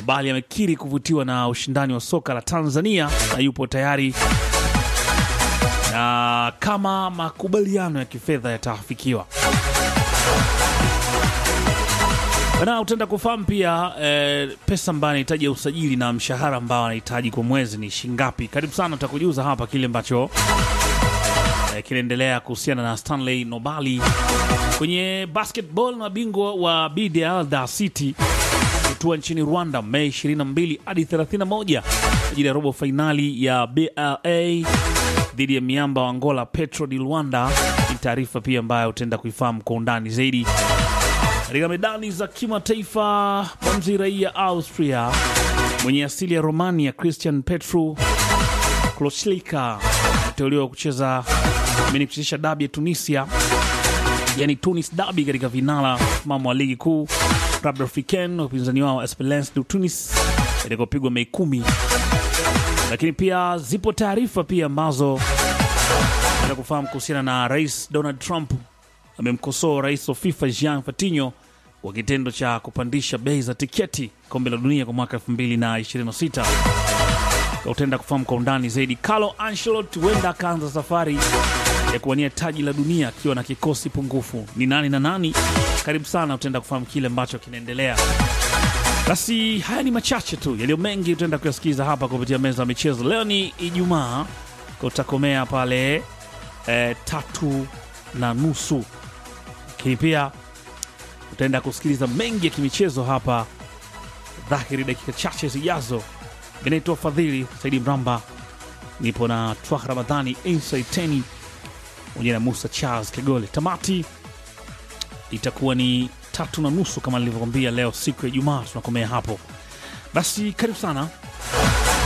Nobali amekiri kuvutiwa na ushindani wa soka la Tanzania na yupo tayari na kama makubaliano ya kifedha yataafikiwa. Bana, utaenda kufahamu pia eh, pesa ambayo anahitaji ya usajili na mshahara ambao anahitaji kwa mwezi ni shingapi. Karibu sana, utakujuza hapa kile ambacho eh, kinaendelea kuhusiana na Stanley Nobali kwenye basketball. Mabingwa wa BDL Dar City kutua nchini Rwanda Mei 22 hadi 31 kwa ajili ya robo fainali ya BLA dhidi ya miamba wa Angola Petro di Luanda. Ni taarifa pia ambayo utaenda kuifahamu kwa undani zaidi. Katika medani za kimataifa, mwanzi raia Austria mwenye asili ya Romania Christian Petru Kloslika aliteuliwa kucheza amini kuchezesha dabi ya Tunisia, yani Tunis dabi katika vinala mamo wa ligi kuu Club Africain upinzani wao Esperance de Tunis itakopigwa Mei kumi. Lakini pia zipo taarifa pia ambazo na kufahamu kuhusiana na Rais Donald Trump amemkosoa rais wa FIFA Jean Infantino kwa kitendo cha kupandisha bei za tiketi kombe la dunia kwa mwaka 2026. Utaenda kufahamu kwa undani zaidi. Carlo Ancelotti huenda akaanza safari ya kuwania taji la dunia akiwa na kikosi pungufu. Ni nani na nani? Karibu sana, utaenda kufahamu kile ambacho kinaendelea. Basi haya ni machache tu, yaliyo mengi utaenda kuyasikiza hapa kupitia meza ya michezo. Leo ni Ijumaa, utakomea pale eh, tatu na nusu, lakini pia utaenda kusikiliza mengi ya kimichezo hapa dhahiri dakika chache zijazo. Vinaitwa Fadhili Saidi Mramba, nipo na Twah Ramadhani Inside Teni pamoja na Musa Charles Kegole. Tamati itakuwa ni tatu na nusu kama nilivyokwambia, leo siku ya Ijumaa tunakomea hapo. Basi karibu sana